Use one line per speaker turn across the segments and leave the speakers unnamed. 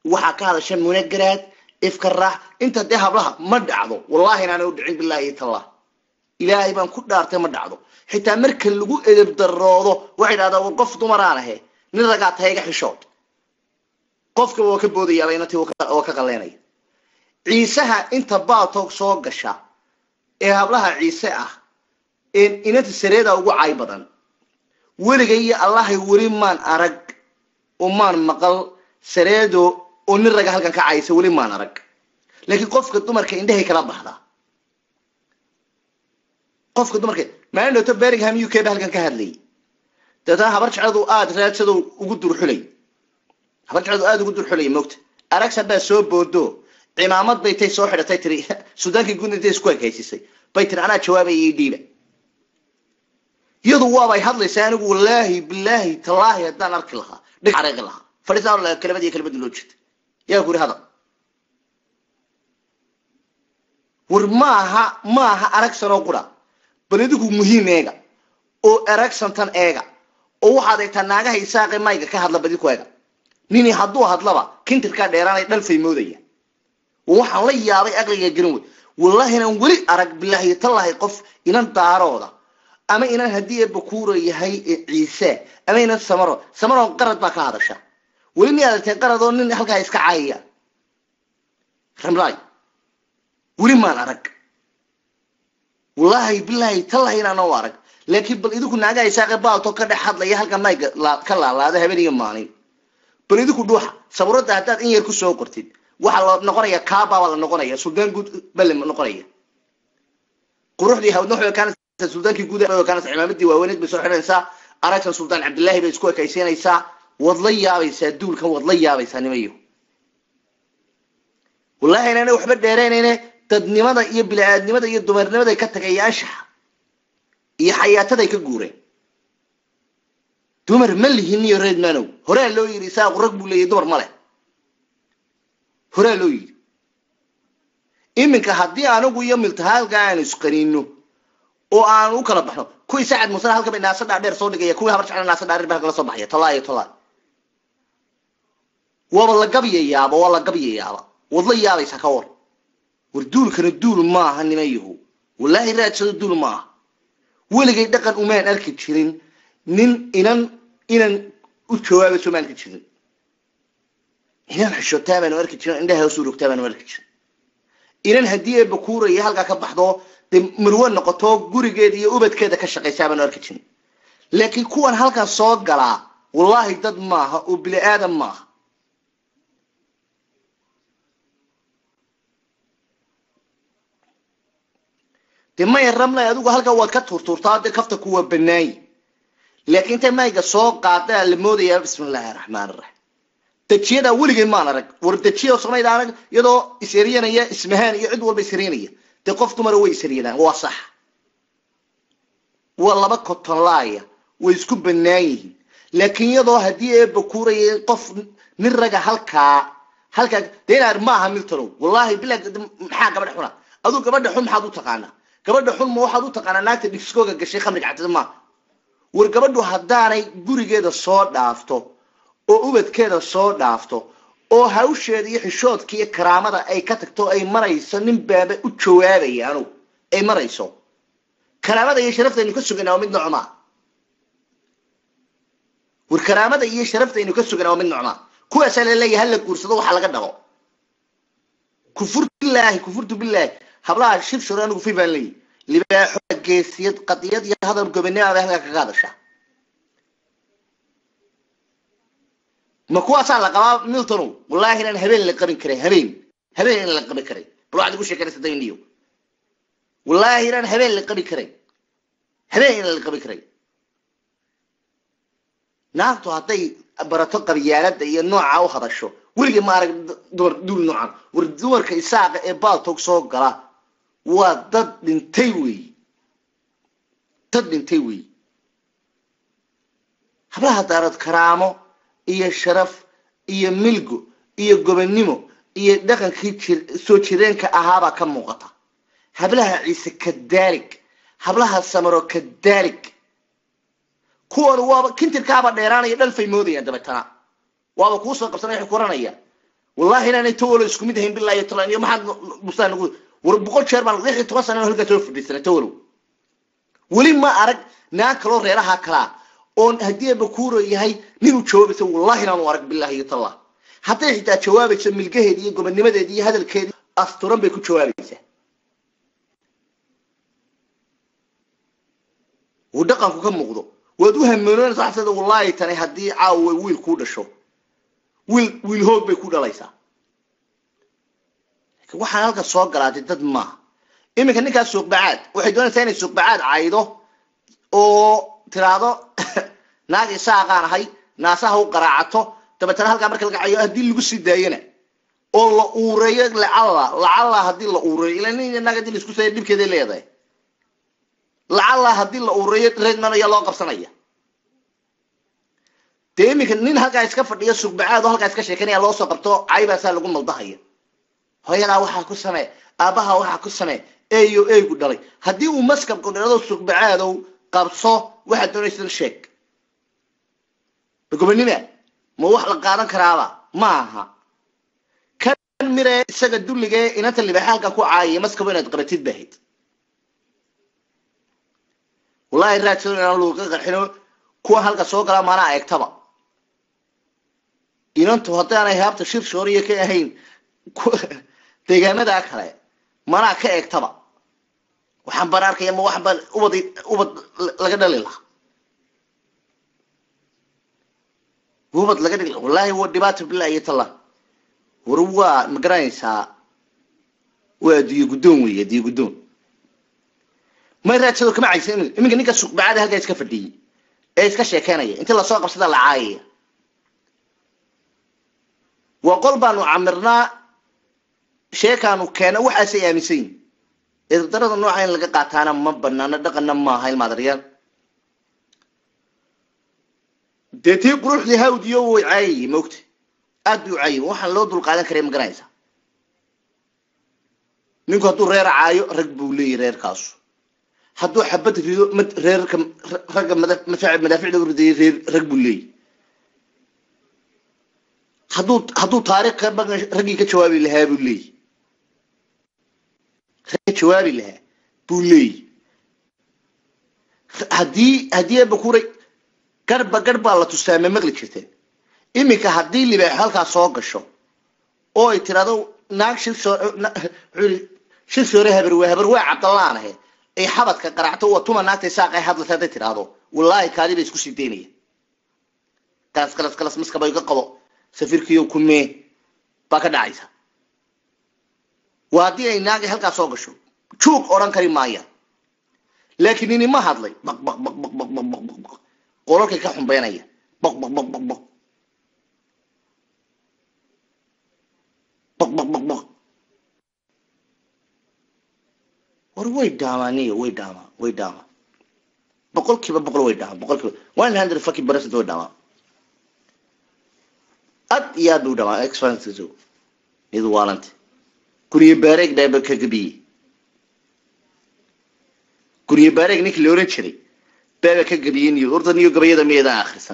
waxaa ka hadasha munagaraad ifka raax inta dee hablaha ma dhacdo wallahi inaana u dhicin bilaahi tallah ilaahay baan ku dhaartay ma dhacdo xitaa marka lagu edeb daroodo waxay dhahdaa war qof dumaraan ahe nin ragaa tahay iga xishood qofkaba waa ka boodayaaba inantii oo ka qaleynaya ciisaha inta baaltoog soo gasha ee hablaha ciise ah inanta sareeda ugu cay badan weliga iyo allahay weli maan arag oo maan maqal sareedo oo nin raga halkan ka caysa weli maan arag laakiin qofka dumarka indhahay kala baxdaa qofka dumarka maalin dhowto berringham u k ba halkan ka hadlayay dabeetana habar jecladu aada raadsado ugu durxulay habar jecladu aada ugu durxulay moogta aragsan baa soo boodo cimaamad bay tay soo xidhatay tiri sudaankii guud intay isku ekaysisay bay tiri anaa jawaabaya ii dhiiba iyadu waabay hadlaysaa anigu wallaahi bilaahi tallaahi haddaan arki lahaa dhig xareeqi lahaa fadhiisaan lahaa kelimad iyo kelimad loo jeeda yaa ku yidhi hadal war maaha maaha aragsan oo qura bal idigu muhiim eega oo aragsantan eega oo waxaad eegtaa naagaha isaaqe mayga ka hadla badiku eega nini hadduu hadlaba kintirkaa dheeraanay dhalfay moodaya waxaan la yaabay aqliga garan wey wallahi inaan weli arag bilaahi tallahi qof inan daarooda ama inan haddii eebakuura yahay ciise ama inan samaro samaro qarad baa ka hadasha weli mi aragteen qarad oo nin halkaa iska caayaya ramlaay weli maan arag wallaahi bilaahi tallahi inaan u arag laakiin bal idinku naagaa isaaqe baalto ka dhex hadlaya halkan mayga ka laalaada habeen iyo maalin bal idinku dhuuxa sabuuradda haddaad in yar kusoo qortid waxaa la noqonaya kaaba baa la noqonaya suldaan guud baa la noqonaya quruxdii hawdna waxay ekaanaysaa suldaankii guud bay ekaanaysaa cimaamadii waaweyneed bay soo xidhanaysaa aragtan suldaan cabdillaahi bay isku ekaysiinaysaa waad la yaabaysaa duulkan waad la yaabaysaa nimayo wallahi inaana waxba dheeraynayne dadnimada iyo bili-aadnimada iyo dumarnimaday ka tagay iyo anshaxa iyo xayaataday ka guureen dumar ma lihin iyo reed manow horaa loo yidhi isaaqu rag buu leeyahy dumar ma leh horaa loo yidhi iminka haddii anigu iyo miltahaalka aanu isqaniino oo aanu u kala baxno kuwii sacad musana halka bay naasa dhaadheer soo dhigaya kuwii habar jecla naasa dhaadheer ba halka la soo baxaya talaa iyo talaa waaba la gabyayaaba waa la gabyayaaba waad la yaabaysaa ka war war duulkana duul maaha nimayahu wallaahi raadsado duul maaha weligay dhaqan umaan arki jirin nin inan inan u jawaabayso maan arki jirin inan xishootaa baanu arki jirin indhaha hoos urogtaa baanu arki jirin inan haddii eeba kuuraya halkaa ka baxdo dee marwe noqoto gurigeeda iyo ubadkeeda ka shaqaysaa baanu arki jirin laakiin kuwan halkan soo galaa wallaahi dad maaha oo bini aadam maaha dee maya rabnay adigu halkaa waad ka tuurtuurtaa dee kafta kuwa banaayi laakiin intay mayga soo qaadaa la moodayaa bismi illaahi raxmaan iraxiim dejiyadaa weligay maan arag war dejiya samayd arag iyadoo isheryanaya ismahaan iyo cid walba isheryanaya dee qof dumara way isheryadaan waa sax waa laba kotonlaaya way isku banaan yihiin laakiin iyadoo haddii eeba kuuraya qof nin raga halkaa halkaa dee inaar maaha miltanow wallahi bilaa maxaa gabadha xuna aduu gabadha xun maxaad u taqaanaa gabadha xun ma waxaad u taqaanaa naagta dhiskooga gashay khamriga cabdida maaha war gabadhu haddaanay gurigeeda soo dhaafto oo ubadkeeda soo dhaafto oo hawsheeda iyo xishoodka iyo karaamada ay ka tagto ay marayso nin baaba u jawaabaya anugu ay marayso karaamada iyo sharaftaynu ka suganaa waa mid nocmaa war karaamada iyo sharaftaynu ka suganaa waa mid nocmaa kuwaasaa laleeyahay hala guursado waxa laga dhabo kufurtu bilaahi kufurtu bilaahi hablaha shibshur anigu fi baan leeyahy libaaxo geesiyad qadiyad iyo hadal gobonimo bay halkaa kaga hadashaa ma kuwaasaa la qabaa miltonow wallahi inaan habeen la qabin karay habeen habeen in la qabi karay bal waxaad igu sheekanaysa dayniyo wallahi inaan habeen la qabi karay habeen in la qabi karay naagtu hadday barato qabyaalada iyo nooca u hadasho weligii ma arag dumar duul noocan war dumarka isaaqa ee baaltog soo gala waa dad dhintay weeyi dad dhintay weeyi hablaha daarad karaamo iyo sharaf iyo milgo iyo gobonnimo iyo dhaqankii soo jireenka ahaabaa ka muuqata hablaha ciise kadaalik hablaha samaro kadaalik kuwooda waaba kintirkaaba dheeraanaya dhalfay moodayaan dabeetana waaba kuu soo qabsanaya waxay ku oranaya wallahi inaanay tawalo isku mid ahayn billahi taala iyo maxaad bustaan nagu war boqol jeer baan lix iyo toban sano halkaa soo fadhiisanay tawalow weli ma arag naag kaloo reeraha kalaa oon haddii bakuuro yahay ninuu jawaabaysa wallahi inaanu arag billahi iyo taala hadday xitaa jawaabayso milgaheedi iyo gobonnimadeedi iyo hadalkeedi asturan bay ku jawaabaysaa uu dhaqanku ka muuqdo waad u hamoonanaysa waxaad leedahay wallahi tani haddii caawa wiil kuu dhasho wiil wiil hoog bay ku dhalaysaa laakiin waxaan halka soo galaatay dad maaha iminka ninkaas suuqbacaad waxay doonaysaa inay suuqbacaad caydo oo tiraahdo naag isaaqaan ahay naasaha u qaraacato dabeetana halkaa marka laga cayo haddii lagu sii daayana oo la uureeyo lacalla lacalla haddii la uureeyo ila nin naag haddii laisku saya dhibkeeday leedahay lacalla haddii la uureeyo reedman ayaa loo qabsanaya dee iminka nin halkaa iska fadhiyo suuqbacaad oo halkaa iska sheekanaya loo soo qabto caybaasaa lagu maldahaya hooyadaa waxaa ku samee aabbaha waxaa ku samee eeyo eeygu dhalay haddii uu maskabku dhirado suuqbacaadow qabso waxaad doonaysa sheeg gobonima ma wax la qaadan karaaba ma aha kan mire isaga dulligee inanta libaaxa halkaa ku caayaya maskabo inaad qabatid bahayd wallahi raadsan inaan luuqa qarxino kuwa halka soo galaa maanaa eegtaba inantu haddaanay haabta shir shooriya ka ahayn deegaanadaa kale manaa ka eegtaba waxaan baan arkaya ma waxaan baan ubad ubad laga dhali lahaa ubad laga dhali wallahi waa dhibaato billahi iyo talla war waa ma garanaysaa waa adiyo guddoon weeye adiyo guddoon may raadsado kama caysa iminka ninka suuqbacada halkaa iska fadhiyey ee iska sheekeynaya intii lasoo qabsada la caayaya waa qol baanu camirnaa sheekaanu keena waxaasay aaminsan yihin eedarada nooca in laga qaataana ma banaano dhaqanna maaha ilmaadaryaan dee tii quruxdii hawdiyo way caayayey maogta aad bay u caayay waxaan loo dulqaadan karay ma garanaysa ninku hadduu reer caayo rag buu leeyahy reerkaasu hadduu xabad rido mad reerka ragga madaaficda u ridayay reer rag buu leeyahy hadduu hadduu taariikh raggii ka jawaabi lahaa buu leeyahy ka jawaabi lahaa buu leeyahy haddii haddii abakuray garhba garh baa la tustaa ma maqli jirteen iminka haddii libaax halkaa soo gasho oo ay tirahdo naag shir soore habar waa habar waa cabdallaan ahe ay xabadka qaracto waa tuma naagtay saaqay hadlata hadday tidhaahdo wallaahi kaadi bay isku sii daynaya galas galas galas maskaba iga qabo safiirkiyo kumee baa ka dhacaysa waa haddii ay naagi halkaa soo gasho juug odhan kari maaya laakiin nini ma hadlay baq baq baq baq baq baq baq baq baq qolalkay ka xumbeynaya baq baq baq baq baq baq baq baq baq war way dhaamaaniyo way dhaamaa way dhaamaa boqolkiiba boqol way dhaamaa boqolkiiba one hundred fucking percent way dhaamaa aad iyo aad bay u dhamaa expansiso iyadu waalanta guriyo baareeg dhaaba ka gabiyey guriyo baareeg ninkii la oran jiray baaba ka gabiyey niyo horta niyo gabayada miyadan akhrisan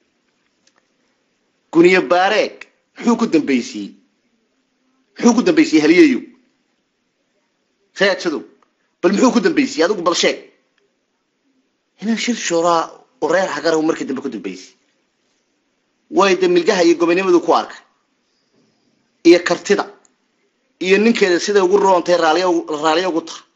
guniyo baareeg muxuu ku dambaysiyey muxuu ku dambaysiyey haliyayo raadsadow bal muxuu ku dambaysiyey adigu bal sheeg inaan shir shooraa oo reer xagarahu markii dambe ku dambaysay way de milgaha iyo gobonimadu ku arkay iyo kartida iyo ninkeeda siday ugu roontay raaliyo ugu tahay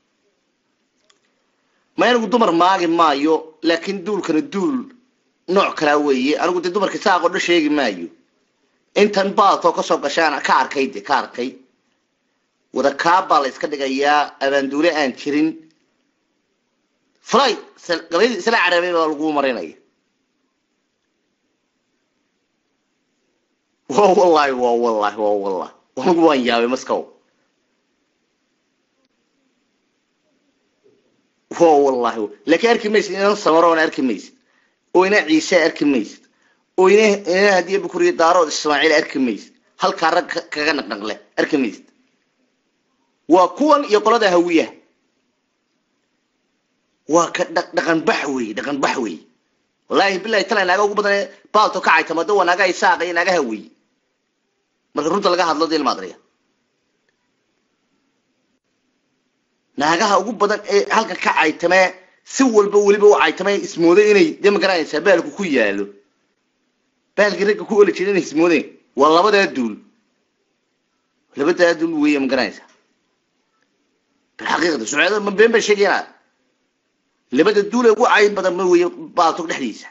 ma anigu dumar maagi maayo laakiin duulkana duul nooc kalaa weeye anigu dee dumarka saaqoo dhan sheegi maayo intan baatoo kasoo gashaan ka arkay de ka arkay wada kaabaa la iska dhigayaa abaanduule aan jirin fly gabayadii isla carabay baa lagu marinaya wa wallahi wa wallahi wa wallahi anigu waan yaabay maskow wa wallahi laakiin arki maysid inan samaroona arki maysid oo ina ciise arki maysid oo ina ina hadiya bukuriya daarood ismaaciil arki maysid halkaa rag kaga naqnaqle arki maysid waa kuwan iyo qolada hawiyaha waa ka dhaqan bax wey dhaqan bax wey wallahi bilahi tala naaga ugu badan baalto ka caytamado waa naaga isaaqa iyo naagaha wey marka runta laga hadlo dee ilmaadriya naagaha ugu badan ee halkan ka caytamee si walba weliba u caytamee ismooday inay dee magaranaysaa baalku ku yaalo baalkii ragga ku oli jira inay ismoodeen waa labadaa duul labadaa duul weeye magaranaysaa bilxaqiiqda sucada ma been bay sheegayaan labada duul ee ugu cayn badan ma weeye baaltog dhexdiisa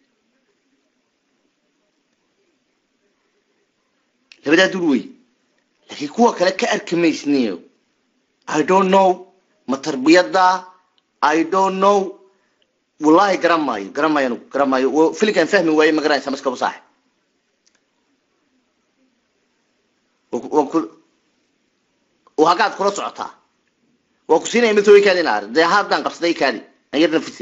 labadaa duul weeye laakiin kuwa kale ka arki maysniyo i don't know ma tarbiyada i don't know wallahi garan maayo garan maayo anugu garan maayo filinkaan fahmi waaye ma garanaysa maskaba saaxib hagaad kula socotaa waa ku siinaya mid way kaadi naar dee haddaan qabsaday kaadi an yar nafise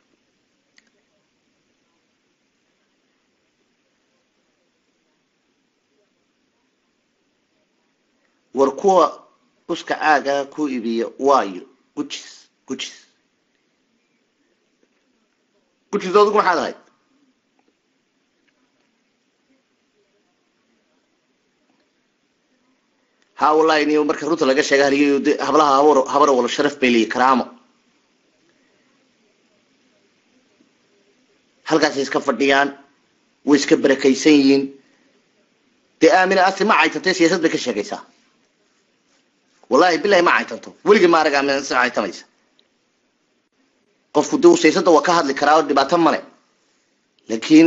war kuwa uska caaga ku iibiya waayo gujis gujis gujis adigu maxaad ahayd ha wallahi ni marka runta laga sheega haliyo de hablaha habar habar wala sharaf bay leeyihin karaamo halkaasay iska fadhiyaan way iska barakaysan yihiin dee aamina asi ma caytantay siyaasad bay ka sheegaysaa wallahi bilahi ma caytanto weligii ma arag aamina si caytamaysa qofku de siyaasada waa ka hadli karaa oo dhibaato male laakiin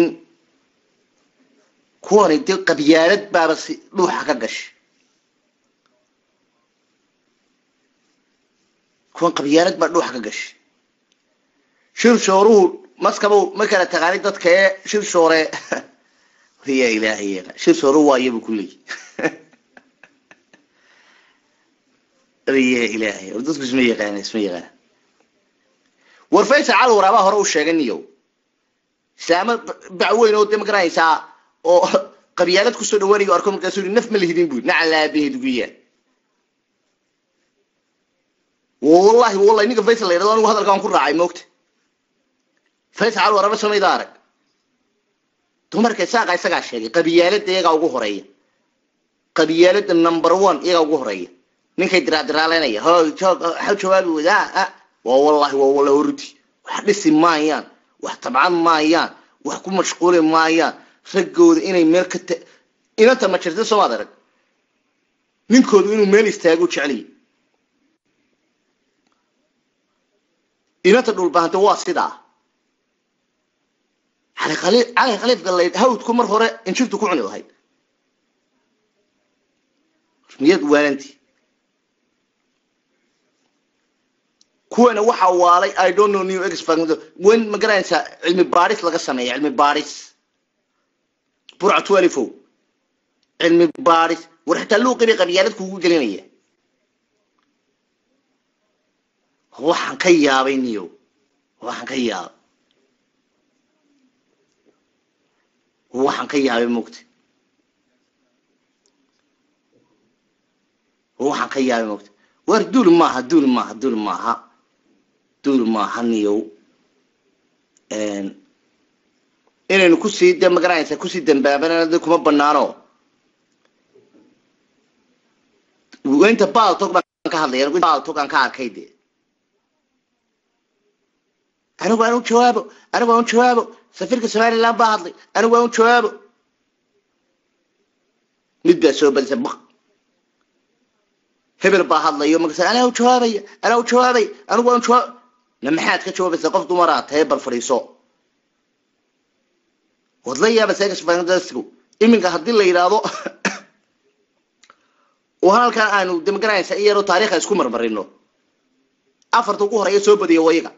kuwani dee qabyaalad baaba si dhuuxa ka gashay kuwan qabyaalad baa dhuuxa ka gashay shir shooruhu maskaba ma kala taqaanid dadka ee shir shoore ya ilaahay shir shooruhu waa iyabu kuleeyi ya ilaahay war dadku isma yaqaana isma yaqaana war faysal cali waraabaa hore u sheegay niyow islaamo bacweyn oo de ma garanaysaa oo qabyaalad kusoo dhawaanayo arko markaasuu yihi naf ma lihidin bui naca laabaheed ugu yaa wallahi wallahi ninka faysal la yidhahdo anigu hadalkaan ku raacay moogta faysal cali waraaba samayda arag dumarka isaaqa isagaa sheegay qabyaalada iyagaa ugu horeeya qabyaalada number one iyagaa ugu horeeya ninkay diraadiraaleynaya ho ha jawaabi wada waa wallahi waa wallahi horuti wax dhisi maayaan wax tabcan maayaan wax ku mashquuli maayaan raggooda inay meel ka ta inanta ma jirta soomaad arag ninkoodu inuu meel istaago jeceliya inanta dhulbahanta waa sidaa cali khaliifka la hawdku mar hore injirtu ku cuni lahayd miyad waalanti kuwana waxa waalay i don't know new expert wen ma garanaysaa cilmi baadhis laga sameeya cilmi baadhis burca twelifo cilmi baadhis war xitaa luuqii bay qabyaalad kugu gelinaya waxaan ka yaabay niyo waxaan ka yaabay waxaan ka yaabay mogta waxaan ka yaabay mogta war duul maaha duul maaha duul maaha duul maaha niyow inaynu kusii de magaranaysa kusii dambaabana de kuma banaano inta baaltog baan ka hadlaya baaltog aan ka arkay de anigu aan u jawaabo anigu aan u jawaabo safiirka somaliland baa hadlay anigu aan u jawaabo mid baa soo badisa baq hebel baa hadlayo markaas anaa u jawaabaya anaa u jawaabaya anigu aan jawaab na maxaad ka jawaabaysaa qof dumaraa tahay bal fadhiiso waad la yaaba seekasfandasku iminka haddii la yidhaahdo oo halkan aanu de magaranaysa in yaroo taariikha isku marmarino afarta ugu horeeya soo badiya wayaga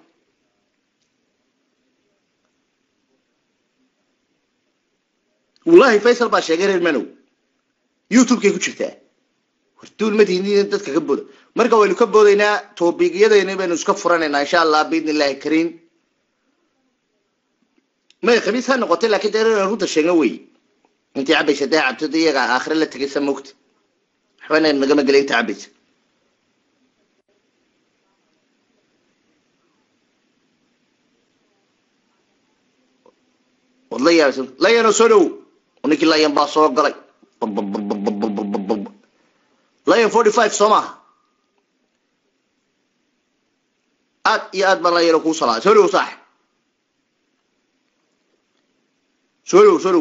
wallahi faysal baa sheegay reer manow youtube-kay ku jirtaa war duul madihin dadka ka booda marka waynu ka boodaynaa toobigyadeeni baynu iska furanaynaa insha allah biidn illahi kariim may khamiis ha noqotay lakin dee inaan runta sheegno wey intii cabaysa dee cabto de iyaga aakhire la tegaysa mogta waxba inaan nagama gelay inta cabaysa wad la yaabsan layanoo soo dhow ninkii layan baa soo galay lion forty five soo maaha aad iyo aad baan la yaro kuu salaaday soo dhow saaxib soo dhow soo dhow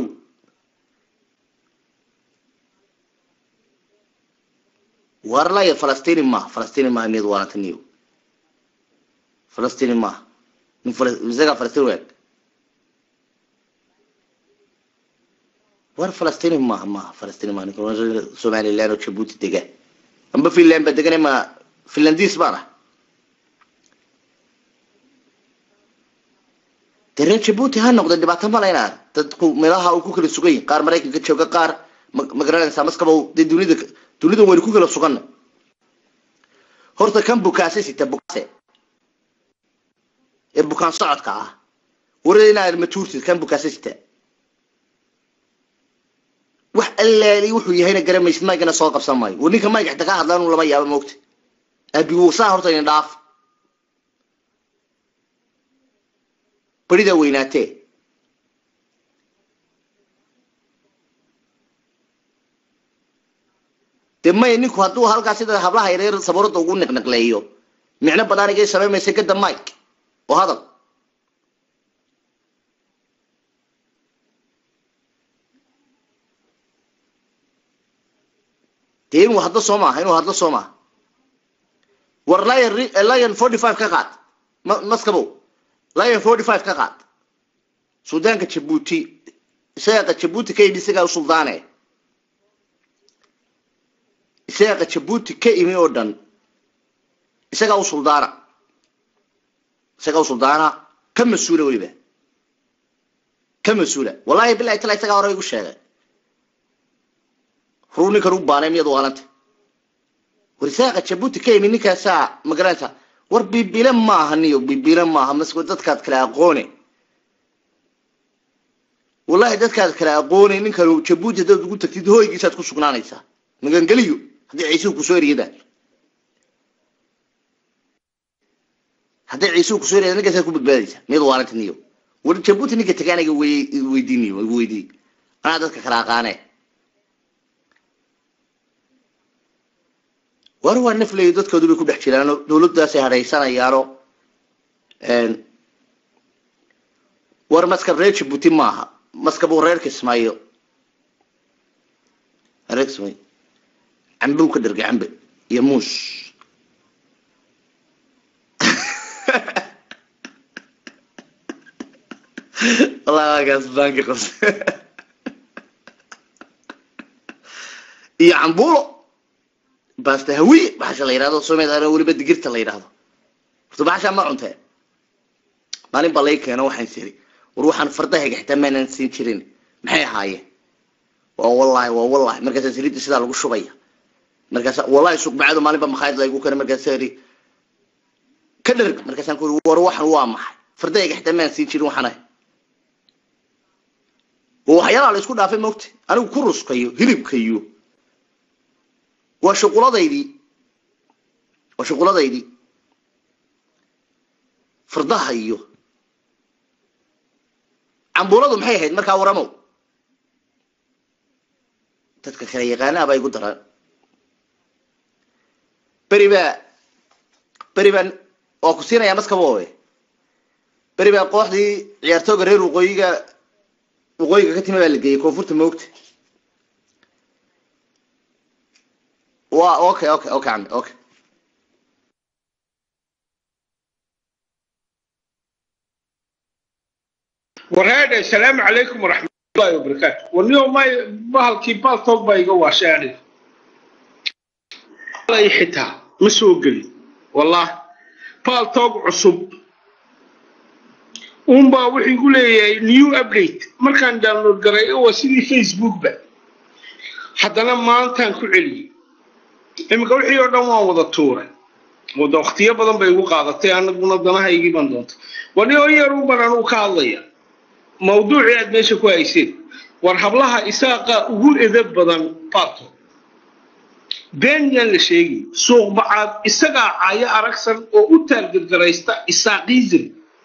war laya falastini maaha falastini maaha miyad waalataniyo falastini maaha nin isagaa falastini weeg war falastini maaha maaha falastini maaha ninka somaliland oo jabuuti dega amba finland ba degane ma finlandis baan ah dee reer jabuuti ha noqda dhibaato ma laynaa dadku meelaha uu ku kala sugan yahi qaar maraykanka jooga qaar ma garanaysaa maskaba dee dunida dunida waynu ku kala suganna horta kan bukaase sita bukaase ee bukaan socodka ah warada inaad matuurtid kan bukaase sita wax allaali wuxuu yahayna garamaysid maygana soo qabsan maayo war ninka mayga xita ka hadlaan uu lama yaabo moogta aabigu saa horta idin dhaaf barida weynaatee dee maya ninku hadduu halkaas sida hablaha yareer sabuurada ugu niqniqleeyo micno badan igay samaymaysa gada mike oo hadal dee inuu hadlo soo maaha inuu hadlo soo maaha war lion lion forty five ka qaad maskabow lion forty five ka qaad suudaanka jabuuti isaga jabuuti ka yidhi isagaa u suldaane isaga jabuuti ka imi oo dhan isagaa u suldaana isagaa u suldaana ka mas-uula weliba ka mas-uula wallahi bilahi tala isagaa hore igu sheegay ruu ninkan u baanay miyad waalanta war isaaqa jabuuti ka imi ninkaasaa magaranaysa war bibile maaha niyo bibile maaha masko dadkaad kala aqoone wallahi dadkaad kala aqoone ninkan jabuuti haddaad ugu tagtid hooygiisaad ku sugnaanaysaa magangeliyo haddii ciisuhu kusoo eriyada hadday ciisuhu kusoo eriyada ninkaasaad ku badbaadaysaa miyad waalanta niyo war jabuuti ninka taga aniga weydiiniyo igu weydiiy anaa dadka kala aqaane war waa nafleyo dadkoodu bay ku dhex jiraano dawladdaasay hadhaysanayaano war maskab reer jabuuti maaha maskabuu reer kismaayo reer kismaayo cambuu ka dhargay cambe iyo muus wallahi waagaas baanki qos iyo cambuulo basta hawiye baxasha la yidhahdo soomaliya weliba digirta la yidhahdo horta baxasha ma cuntee maalin baa lay keeno waxaan siri war waxaan fardahayga xitaa maanan siin jirin maxay ahaayeen waa wallahi waa wallahi markaasa saliidda sidaa lagu shubaya markaasa wallahi suqbacado maalin baa makhaayad laygu keena markaasa iri ka dharg markaasaan ku iri war waxan waa maxay fardahayga xitaa maanan siin jirin waxaan ahay waa waxyaalaha la isku dhaafay moogta anigu ku ruskayo hilibkayo waa shuquladaydii waa shuquladaydii fardaha iyo cambuuladu maxay ahayd markaa waramow dadka kale yaqaanaha baa igu daraan beri baa beri baan waa ku siinayaa maskaboobe beri baa kooxdii ciyaartooga reer waqooyiga waqooyiga ka timi baa la geeyey koonfurta moogta wa okay okay okay cambe okay
warhaadhe asalaamu calaykum waraxmatullahi wabarakaatu warniyo may bahalkii baltog baa iga waashay aniga ay xitaa ma soo gelin wallah baltog cusub unbaa wuxuu igu leeyahay new update markaan download garay waa sidii facebookba haddana maantaan ku celiyey iminka wixii oo dhan waan wada tuuray wada waktiyo badan bay igu qaadatay anaguna danahaygii baan doontay warniyo yarun baan anugu ka hadlaya mawduucii aad meesha ku hayseen war hablaha isaaqa ugu edab badan bato been yaan la sheegay suuq bacaad isagaa caayo aragsan oo u taalgadgaraysta isaaqism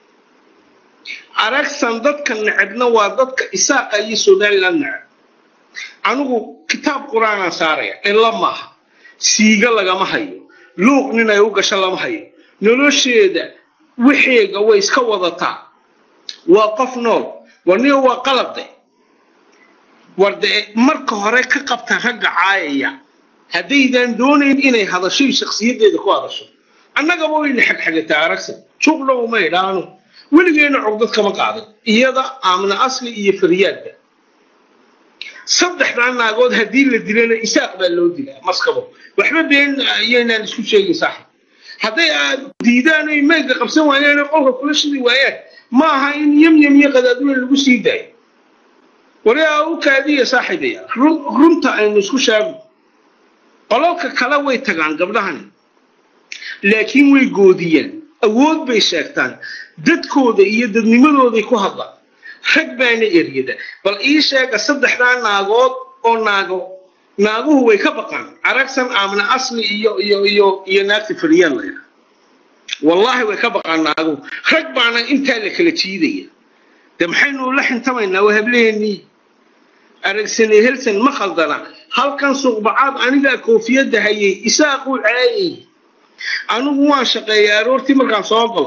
aragsan dadka necebna waa dadka isaaqa iyo somaliland neceb anigu kitaab qur-aanaan saaraya ila maaha siiga lagama hayo luuq nin ay u gasho lama hayo nolosheeda wixeega way iska wadataa waa qof nool warniga waa qalabde war dee marka hore ka qabta ragga caayaya haddaydan doonayn inay hadasho shakhsiyaddeeda ku hadasho annagaba wayna xagxagataa aragsan juqdhow ma idhaano weligeena cogdad kama qaadan iyada aamna asli iyo faryaadba saddexdaa naagood haddii la dilana isaaq baa loo dilaa maskabo waxba been iyaynaan isku sheegin saaxib hadday aad diidaan oy meydka qabsan waayaan oo qolka kula shidi waayaan ma aha in yamyam iyo qadaadweyn lagu sii daayo wariaa u kaadiya saaxiibaya runta aynu isku sheegno qolalka kale way tagaan gabdhahani laakiin way goodiyaan awood bay sheegtaan dadkooda iyo dadnimadooday ku hadlaan rag baana eryada bal ii sheega saddexdaa naagood oo naago naaguhu way ka baqaan aragsan aamna asli iyo iyo iyo iyo naagta fariyaan layna wallaahi way ka baqaan naaguhu rag baana intaa la kala jiidaya de maxaynu la xintamaynaa waa hableennii aragsane helsan ma khaldana halkan suuqbacaad anigaa koofiyadda hayay isaaquu caayay anigu waan shaqeeyay aroortii markaan soo galo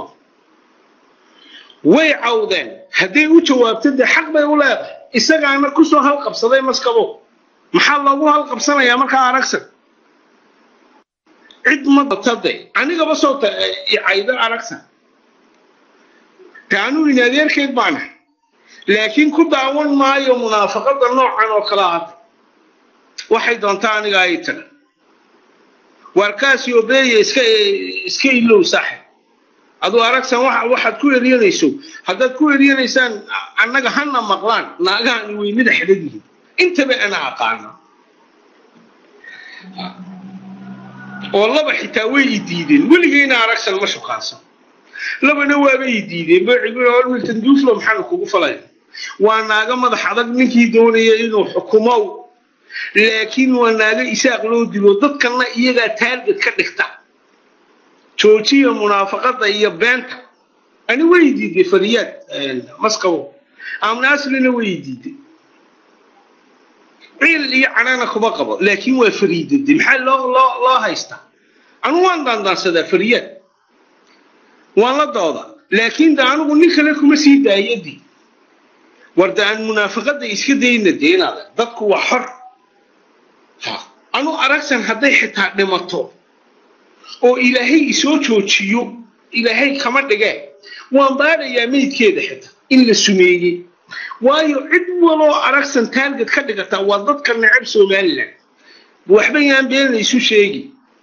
way cawdeen hadday u jawaabto dee xaq bay u leedahay isagaana kusoo halqabsaday maskabo maxaa loogu halqabsanayaa markaa aragsan cid ma datade anigaba soo caydo aragsan de anuu in adeerkeed baana laakiin ku daawan maayo munaafaqada noocan oo kala ad waxay doontaa aniga ay taga waarkaasi obeeya iska iska ilow saaxib aduu aragsan waxaad ku eryanayso haddaad ku eryanaysaan annaga hana maqlaan naagahani weynada xidhan yihiin intaba ana aqaana oo laba xitaa way i diideen weligeyna aragsan ma shukaansan labana waaba i diideen milton duuflo maxaana kugu falaya waa naaga madax adag ninkii doonaya inuu xukumow laakiin waa naaga isaaq loo dilo dadkana iyagaa taarget ka dhigta joojiya munaafaqada iyo beenta ani way diiday fariyaad maskabo amna aslina way diiday ciil iyo canana kuma qabo laakiin waa fariidade maxaa loo loo loo haystaa anu waan daandaansadaa fariyaad waan la dooda laakiin de anigu nin kale kuma sii daayadii war de aan munaafaqada iska dayna deenaada dadku waa xor ha anu aragsan hadday xitaa dhimato oo ilaahay isoo joojiyo ilaahay kama dhigee waan baadhayaa meydkeeda xitaa in la sumeeyey waayo cid waloo aragsan taarget ka dhigataa waa dadka necab somalilan waxba yaan beenna isu sheegi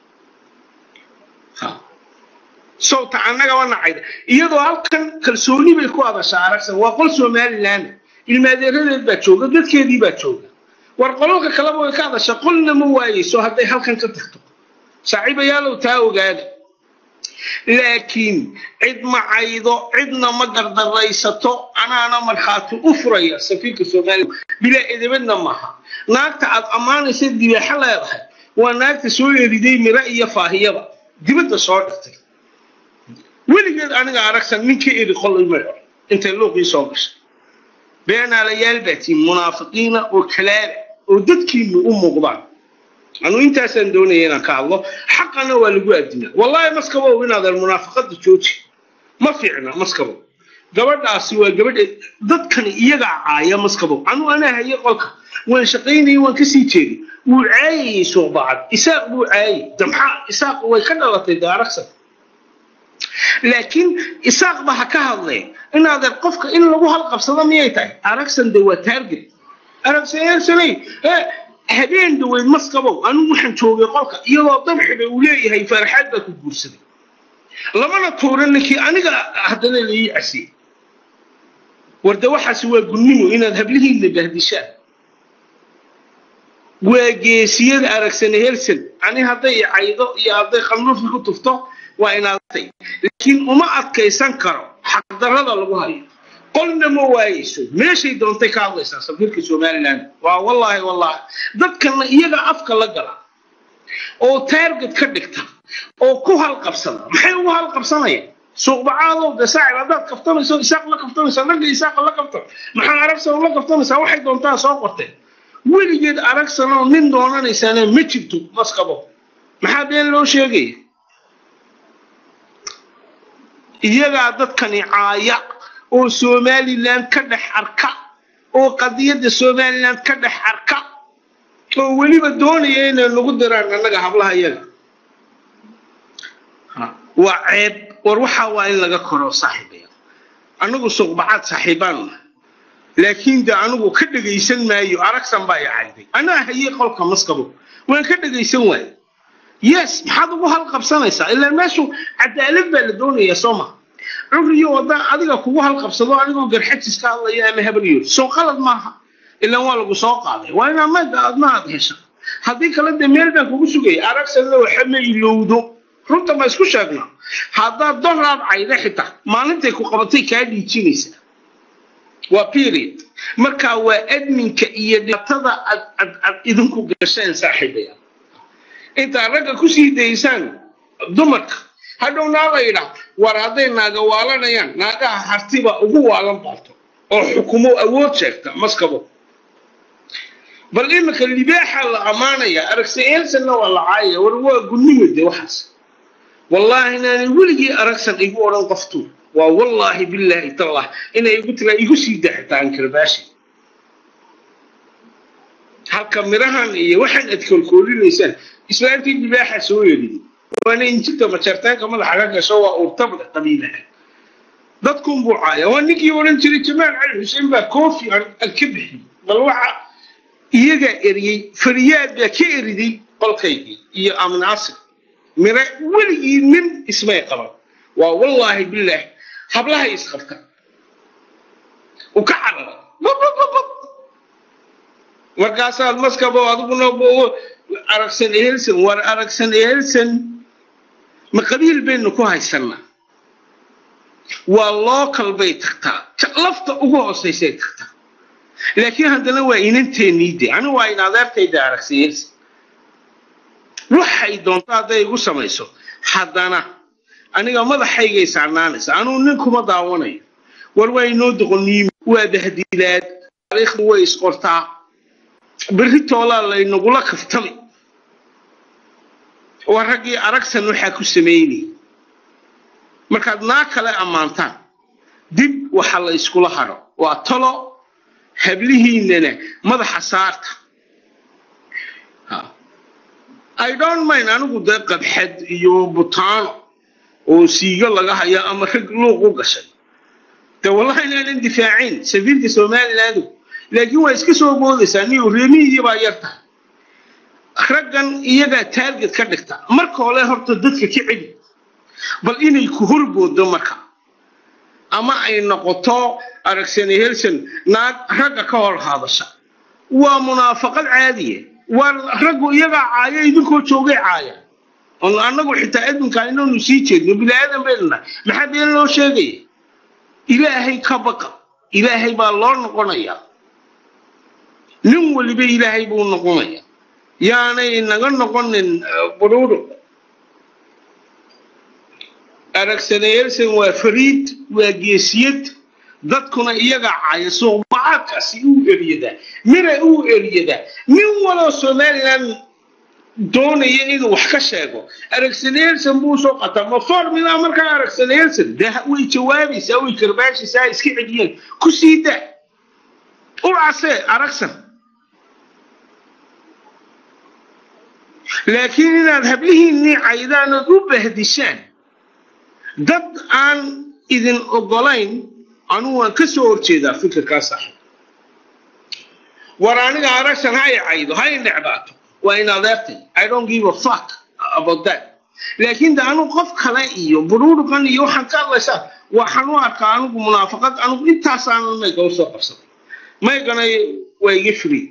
sawta annagaba nacayda iyadoo halkan kalsooni bay ku hadashaa aragsan waa qol somalilan ilmaadeeradeed baa jooga dadkeedii baa jooga war qololka kaleba way ka hadashaa qolna ma waayeyso hadday halkan ka tagto saaxiibayaalow taa ogaada laakiin cid ma caydo cidna ma gardaraysato anaana markhaati u furaya safiirka soomaaliya bilaa edebadna maaha naagta aad ammaanaysa dibaaxo leedahay waa naagta soo eriday miro iyo faahiyaba dibadda soo dhigtay weligeed aniga aragsan ninka eri qolay may or intay luuqii soo gashay beenaalayaal baa tiin munaafiqiina oo kalaala oo dadkiinu u muuqdaan anu intaasaan doonaya inaan ka hadlo xaqana waa lagu adinaa wallahi maskabow inaadan munaafaqada jooji ma fiicna maskabow gabadhaasi waa gabadhe dadkani iyagaa caaya maskabow anu anaa haye qolka waan shaqaynayay waan kasii jeeday wuu caayayay suuqbacad isaaq buu caayay damxaa isaaq way ka dhalatay daaragsan laakiin isaaq ba ha ka hadleen inaadan qofka in lagu halqabsado miyay tahay aragsan de waa taarget aragsansanay habeen dhaweyd maskabow anigu waxaan joogay qolka iyadoo dabxiba uu leeyahay farxaad baa ku guursaday lamana tuuran ninkii aniga haddana laii casiyey warde waxaasi waa gunnimo inaad hablihiinna bahdishaan waa geesiyada aragsane helsan ani hadday caydo iyo hadday khalnuufi ku tufto waa inaadtay laakiin uma adkaysan karo xaqdarrada lagu hayo qolna ma waayeyso meeshay doontay ka hadlaysaa safiirka somaliland waa wallaahi wallaahi dadkana iyaga afka la gala oo taarget ka dhigta oo ku halqabsada maxay ugu halqabsanayaan suuqbacaadow de saacib haddaad kaftanayso isaaq la kaftanaysaa ragga isaaqa la kaftan maxaa aragsan la kaftanaysaa waxay doontaa soo qorteen weligeed aragsanoo nin doonanaysaana ma jirto maskabo maxaa been loo sheegaya iyagaa dadkani caaya oo somaliland ka dhex arka oo qadiyadda somaliland ka dhex arka oo weliba doonaya inay nagu diraan annaga hablaha iyaga waa ceeb war waxaa waa in laga koro saaxiibaya anagu suqbacaad saaxiibaan laakiin de anigu ka dhegaysan maayo aragsan baa icayday anaa hayey qolka maskabo waan ka dhegaysan waayo yes maxaad ugu halqabsanaysaa ilaa meeshu cadaalad baa la doonayaa soo ma curiyo wadda adiga kugu halqabsado anigoo garxajis ka hadlaya ama habaryo soo qalad maaha ilaa waa lagu soo qaaday waa inaa maga adna aad hesha haddii kale dee meel baan kugu sugaya aragsanna waxa ma ilowdo runta ma isku sheegnaa haddaad doraad cayda xitaa maalintay ku qabatay kaa dhiijinaysaa waa period marka waa adminka iyo dhibaatada ad ad ad idinku gasheen saaxiibaya intaad ragga kusii daysaan dumarka hadhow naaba yidhaa war hadday naaga waalanayaan naagaha hartiba ugu waalan baarto oo xukumo awood sheegta maskabo bal iminka libaaxa la ammaanaya aragsa elsanna waa la caayaya war waa gunnimade waxaas wallaahi inaanay weligii aragsan igu odhan qoftu waa wallaahi billaahi tallah inay igu tiraa igu sii daxitaan karbaashi halka mirahan iyo waxaan aad koolkoolinaysaan islaantii libaaxa soo yerin waana injinta majartaanka madaxa ka gasho waa urtabda qabiilaha dadkun buu caaya waa ninkii odhan jiray jamaal cali xuseen baa koofi aan ka bixiyey bal waxa iyagaa eriyey fariyaad baa ka eriday qolkaygii iyo amnaasir mire weligii nin ismay qaban waa wallaahi bilaahi hablahay isqabta u ka carara babababab markaasaad maskabo adiguna aragsan ehelsan war aragsan ehelsan ma qabiil baynu ku haysanaa waa local bay tagtaa lafta ugu hoosaysay tagtaa laakiin haddana waa inanteennii de anigu waa in adeertayda aragsan ehelsan waxay doonto hadday igu samayso haddana aniga madaxaygay saarnaanaysa anugu nin kuma daawanayo war waa inoo doqoniimi waa bahdilaad taariikhdu way isqortaa berri toolaa laynagula kaftami waa raggii aragsan waxaa ku samaynayay markaad naa kale ammaantaan dib waxa la iskula hadho waa talo hablihiinana madaxa saarta i don't mind anigu dee qabxad iyo butaano oo siigo laga hayo ama rag luuq u gashay de wallahi inaanan difaacayn safiirka somalilandu laakiin waa iska soo boodaysaa niyo reemihiidii baa yar tahay raggan iyagaa taarget ka dhigta marka hore horta dadka ka celi bal inay ku horboodo marka ama ay noqoto aragsani helson naag ragga ka hor hadasha waa munaafaqad caadiya waa raggu iyagaa caaya idinkoo joogay caaya on annagu xitaa adminka inaynu sii jeedno bini aadan baynu nahay maxaa been loo sheegaya ilaahay ka baqa ilaahay baa loo noqonayaa nin waliba ilaahay buu noqonaya yaanay naga noqonin buruuro aragsanayeelsan waa fariid waa geesiyad dadkuna iyagaa caaya suuqbacaadkaasi uu eryadaa mina uu eryadaa nin waloo somaliland doonaya inuu wax ka sheego aragsanayeelsan buu soo qataa ma formula markaa aragsanayeelsan de way jawaabaysaa way karbaashaysaa iska celiyeen ku sii da u casee aragsan laakiin inaad hablihiinnii caydaan ood u bahdishaan dad aan idin ogolayn anugu waan ka soo horjeedaa fikirkaa saaxiib war aniga aragsan ha i caydo ha i necbaato waa in adeertay i don't give a fuck about that laakiin de anigu qof kale iyo buruurugan iyo waxaan ka hadlaysaa waxaan u arkaa anigu munaafaqad anigu intaasaanan mayga usoo qabsaday maygana waa iga free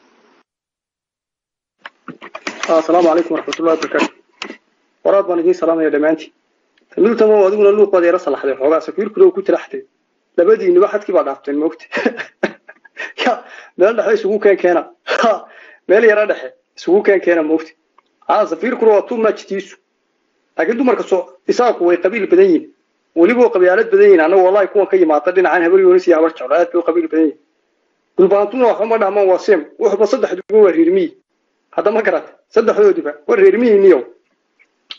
asalaamu calaykum waraxmatullahi wabarakaatu waraad baan idiin salaamaya dhammaantiin miltamo adiguna luuqooda yara salaxday xoogaa safiirkuna uu ku tiraxtay labadiinuba xadkii baa dhaafteen moogta ya meel dhexe isugu keen keena meel yara dhexe isugu keen keena moogta haa safiirkuna waa tumajtiisu laakiin dumarka soo isaaqu way qabiil badan yihin weliba qabyaalad badan yihin annaga wallahi kuwan ka yimaada dhinacan habar yoonis iyo habar jeclo aad bay u qabiil badan yihin gulbaantuna waxba ma dhahmaan waa seem wuxuba saddex dugo waa reermiyi hadda ma garata saddexdoodiba waa reermiyiiniyow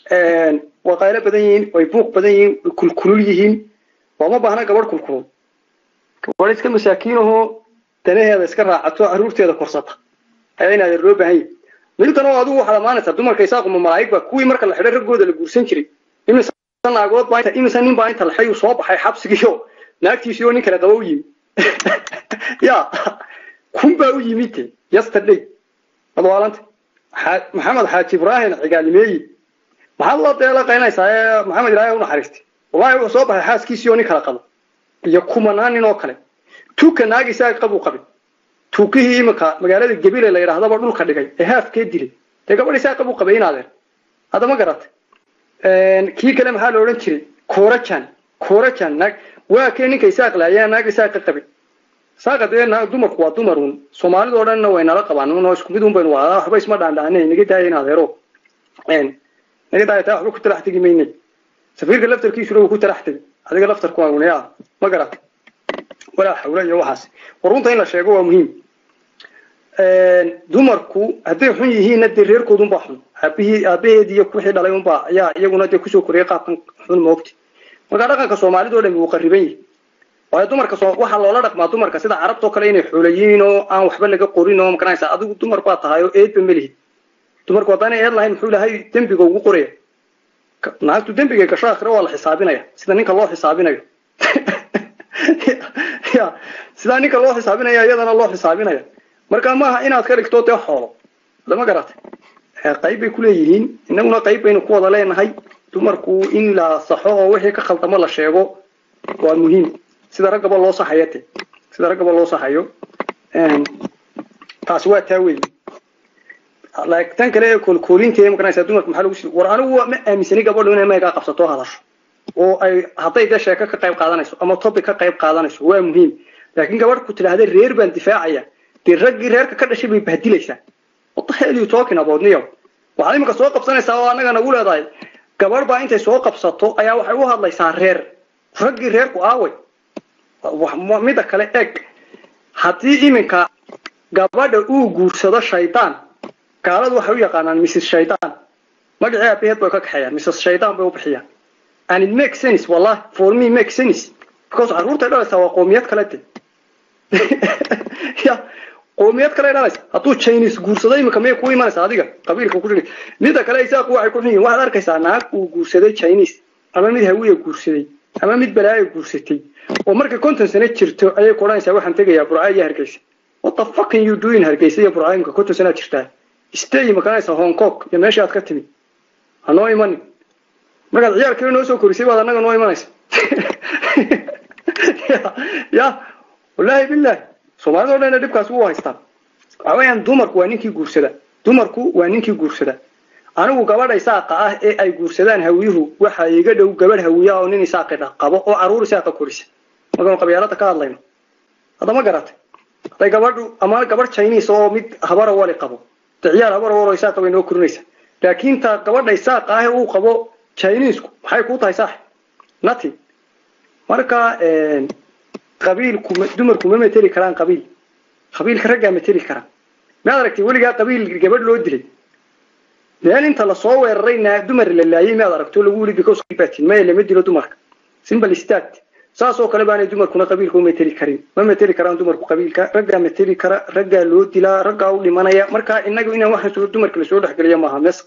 waa qaylo badan yihiin way buuq badan yihiin way kulkulul yihiin looma baahna gabadh kulkulul gabadh iska masaakiinahoo danaheeda iska raacato caruurteeda korsata ayaa inaad loo baahan yahi miltan oo adigu waxaad amaanaysaa dumarka isaaquma malaa'ig ba kuwii marka la xidhay raggooda la guursan jiray imise naagood baa imise nin baa inta laxay uu soo baxay xabsigiio naagtiisii oo nin kale qaba u yimi ya kun baa u yimid te yesterday adwaalanta maxamed xaaji ibraahim cigaalimeeyi maxaad la deela qaynaysaa ee maxamed ilaahay u naxariistay wallahi wuxuu soo baxay xaaskiisii oo nin kale qabo iyo kumanaan nin oo kale tuuka naag isaga qabuu qabay tuukihii imika magaalada gebile la yidhaahdaba dhulka dhigay ee haafkee dilay dee gabadh isaga qabuu qabay inaadeen hadda ma garatay kii kale maxaa la odhan jiray korajan korajan naag waa kee ninka isaaq la ayaa naag isaaqa qabay saaqa dee dumarku waa dumar un soomaalidoo dhanna way nala qabaan unoo isku mid un baynu wadaa waxba isma dhaandhaanay naga daaya in adeero naga daaya taa waxba ku talax tegi maynay safiirka laftarkiisuna wuu ku talax tegi adiga laftarku waa unaya ma garat walaa xawla iyo waxaas warunta in la sheego waa muhiim dumarku hadday xun yihiinna dee reerkoodunbaa xun aabihii aabaheed iyo wixii dhalay unbaa ayaa iyaguna dee kusoo koriyay qaabkan xun moogta marka dhaqanka soomaalida oo dhami wuu qariban yahay waayo dumarka waxaa loola dhaqmaa dumarka sida carabtoo kale inay xoolayiin oo aan waxba laga qorin oo makanaysa adigu dumar baa tahay oo eedba melihid dumarku haddaanay eed lahayn muxuu ilahay dembiga ugu qoraya naagtu dembiga gasho akhire waa la xisaabinaya sida ninka loo xisaabinayo ya sidaa ninka loo xisaabinaya iyadana loo xisaabinaya marka maaha inaad ka dhigto dee xoolo lama garatay qayb bay kuleeyihiin inaguna qayb baynu ku wada leenahay dumarku in la saxo oo wixii ka khaldamo la sheego waa muhiim sida raggaba loo saxayo te sida raggaba loo saxayo taasi waa taa weyn tan kale ee koolkoolinta maganaysa dumarka maxaa lagu war anigu ma aaminsani gabadhu inay maygaa qabsato hadasho oo ay hadday dee sheeko ka qayb qaadanayso ama topic ka qayb qaadanayso waa muhiim laakiin gabadh ku tidhaahda reer baan difaacaya dee raggii reerka ka dhashay bay bahdilaysaa what the hell you talking about niyo waxaad imika soo qabsanaysaa oo annaga nagu leedahay gabadh baa intay soo qabsato ayaa waxay u hadlaysaa reer raggii reerku aaway midda kale eg haddii iminka gabadha uu guursado shaydaan gaaladu waxay u yaqaanaan mrs shaydaan magacii aabaheed bay ka kaxeeyaan mrs shaydaan bay u bixiyaan and it makes sense wallahi for me makes sense because carruurtay dhalaysaa waa qoomiyad kale de ya qoomiyad kale dhalaysa hadduu chinese guursado iminka miyay ku imanaysa adiga qabiilka ku jiri midda kale isaaqu waxay ku xun yihin waxaad arkaysaa naag uu guursaday chinese ama mid hawiya guursaday ama mid balaayo guursatay oo markay konton sano jirto ayay ku odhanaysaa waxaan tegayaa burca iyo hargeysa what the fucking you doing hargeysa iyo burca imika konton sanaad jirtaa stay makanaysa hong kong iyo meesha aad ka timid ha noo imanin markaad ciyaarkii noo soo korisay baad annaga noo imanaysa ya wallaahi billahi soomaalida o dhan dhibkaas wuu haystaa waxa weeyaan dumarku waa ninkii guursada dumarku waa ninkii guursada anigu gabadha isaaqa ah ee ay guursadaan hawiyuhu waxa iga dhow gabadh hawiya oo nin isaaqi qabo oo caruur isaaqa korisa markaanu qabyaalada ka hadlayno hadda ma garatay hadday gabadhu ama gabadh chinese oo mid habara wali qabo de ciyaar habara walo isaaqa bay noo korinaysa laakiin ta gabadha isaaqa ah ee uu qabo chinesku maxay kuu tahay saax nati marka qabiilku dumarku ma mateli karaan qabiil qabiilka raggaa mateli karaan maad aragtay weligaa qabiil gabadh loo dilay meel inta lasoo weeraray naa dumar la laayay maad aragto lagu wili because batin maya lama dilo dumarka simple stat saas oo kale baanay dumarkuna qabiilka u mateli karin ma mateli karaan dumarku qabiilka raggaa mateli kara raggaa loo dilaa raggaa u dhimanaya marka inagu inaan waxaan soo dumarka lasoo dhexgeliyo maaha mesk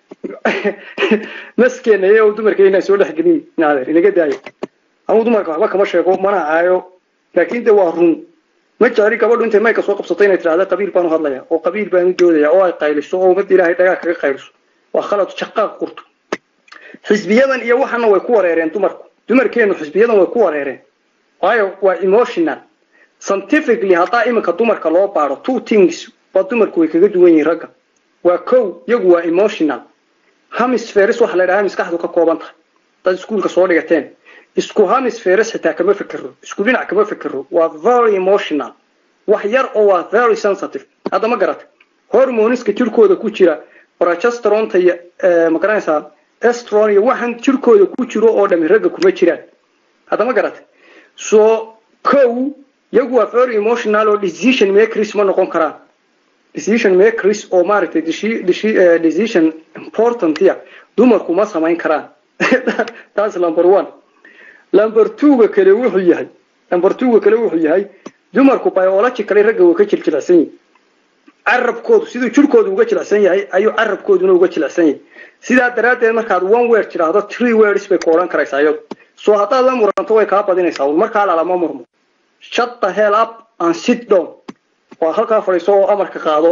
meskeena iyo dumarka inaan soo dhexgelin naadeer inaga daayo anugu dumarka waxba kama sheego mana caayo laakiin de waa run ma jecli gabadhu intay mayka soo qabsato inay tidhahda qabiil baanu hadlaya oo qabiil baanu doodaya oo ay qayliso oo ummadda ilaahay dhagaa kaga qayliso waa khalad shaqaaq qurto xisbiyadan iyo waxana way ku wareereen dumarku dumarkeenu xisbiyadan way ku wareereen waayo waa emotional scientifically haddaa iminka dumarka loo baaro two things waa dumarku way kaga duwan yihiin ragga waa kow iyagu waa emotional hamisferis waxa la dhahaa maskaxdu ka kooban tahay dad iskuulka soo dhigateen isku hamisferis xitaa kama fikero isku dhinac kama fikero waa very emotional wax yar oo waa very sensitive hadda ma garatay hormoniska jirkooda ku jira progesteronta iyo magaranaysaa estron iyo waxaan jirkooda ku jiro oo dhami ragga kuma jiraan hadda ma garatay so kow iyagu waa very emotional oo decision makers ma noqon karaan decision makers oo maaragtay decision important ya dumarku ma samayn karaan taas number one number two-ga kale wuxuu yahay number two-ga kale wuxuu yahay dumarku biologically ragga waa ka jiljilacsan yihin carabkoodu siduu jirkoodu uga jilicsan yahay ayuu carabkooduna uga jilicsan yahay sidaa daraaddeed markaad one word tidhaahdo three words bay ku odhan karaysaa iyadu soo haddaad la muranto way kaa badinaysaa un markaa lalama murmo shut the hell up and sit down waa halkaa fadhiiso oo amarka qaado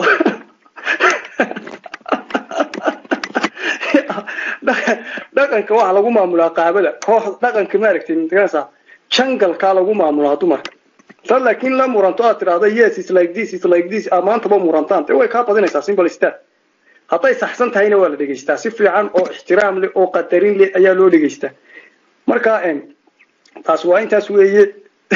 dhaqanka waxaa lagu maamulaa qaabada koox dhaqanka maaragtay magaranaysaa jangalkaa lagu maamulaa dumarka sa laakiin la muranto aad tidhaahdo yes is like this is like this maantaba murantaan dee way kaa badinaysaa simple stat hadday saxsan tahayna waa la dhegaystaa si fiican oo ixtiraam leh oo qadarin leh ayaa loo dhegaystaa marka taas waa intaas weeye